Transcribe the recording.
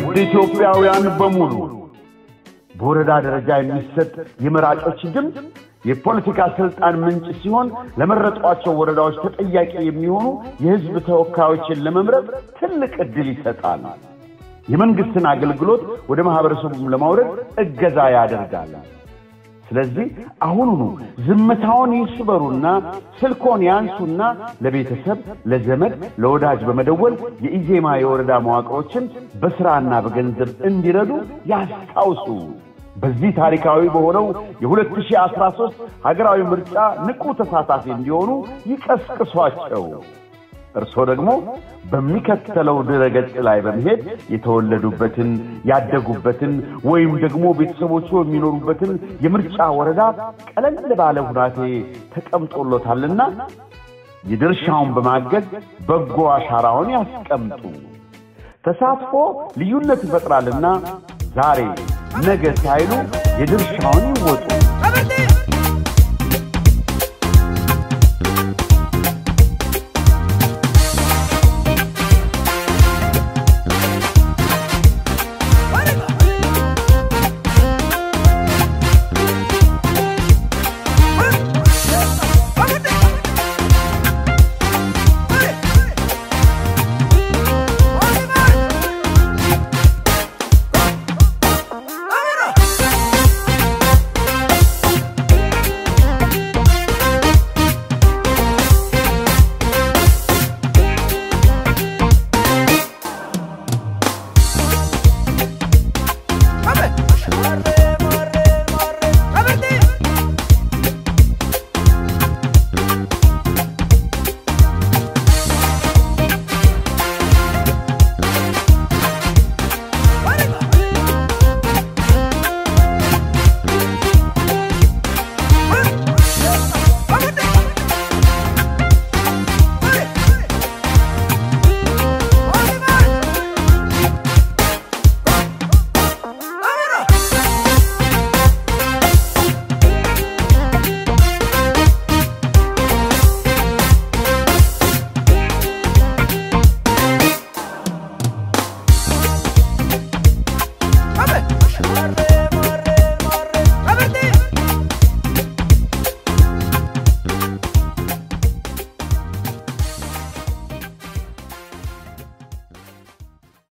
ውድ ኢትዮጵያውያን በሙሉ በወረዳ ደረጃ የሚሰጥ የመራጮች ድምፅ የፖለቲካ ስልጣን ምንጭ ሲሆን ለመረጧቸው ወረዳዎች ተጠያቂ የሚሆኑ የሕዝብ ተወካዮችን ለመምረጥ ትልቅ ዕድል ይሰጣል። የመንግሥትን አገልግሎት ወደ ማኅበረሰቡም ለማውረድ እገዛ ያደርጋል። ስለዚህ አሁኑኑ ዝምታውን ይስበሩና ስልኮን ያንሱና ለቤተሰብ፣ ለዘመድ፣ ለወዳጅ በመደወል የኢዜማ የወረዳ መዋቅሮችን በሥራና በገንዘብ እንዲረዱ ያስታውሱ። በዚህ ታሪካዊ በሆነው የ2013 ሀገራዊ ምርጫ ንቁ ተሳታፊ እንዲሆኑ ይቀስቅሷቸው። እርስዎ ደግሞ በሚከተለው ድረገጽ ላይ በመሄድ የተወለዱበትን ያደጉበትን ወይም ደግሞ ቤተሰቦቹ የሚኖሩበትን የምርጫ ወረዳ ቀለል ባለ ሁናቴ ተቀምጦሎታልና የድርሻውን በማገዝ በጎ አሻራውን ያስቀምጡ። ተሳትፎ ልዩነት ይፈጥራልና ዛሬ ነገ ሳይሉ የድርሻውን ይወጡ።